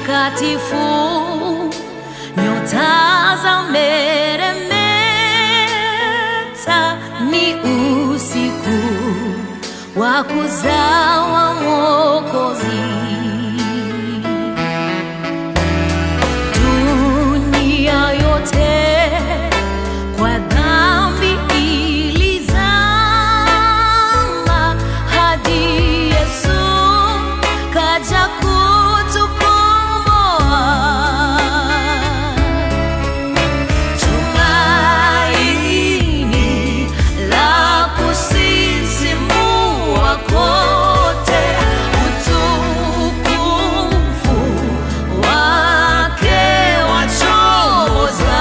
mtakatifu, nyota za meremeta, ni usiku wa kuzawa Mwokozi. Dunia yote kwa dhambi ilizama, hadi Yesu kaja kutukomboa. Tumaini la kusisimua kote, utukufu wake wachoza.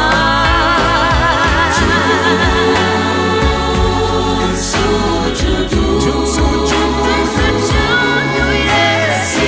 Tumsujudu, tumsujudu Yesu.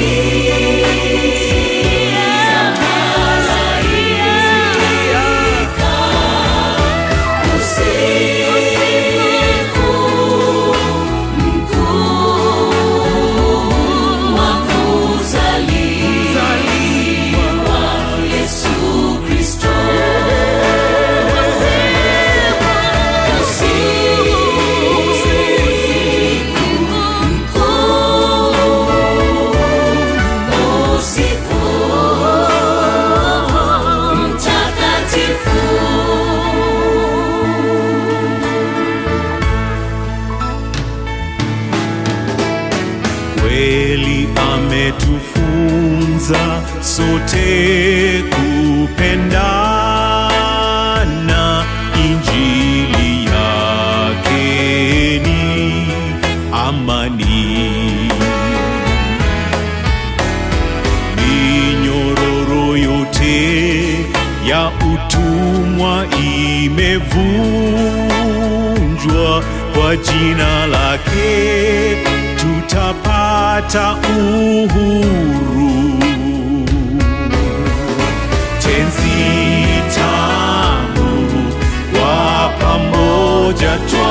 Kweli ametufunza sote kupendana, Injili yake ni amani. Minyororo yote ya utumwa imevunjwa kwa jina lake tutapata uhuru. Tenzi tamu wa pamoja tu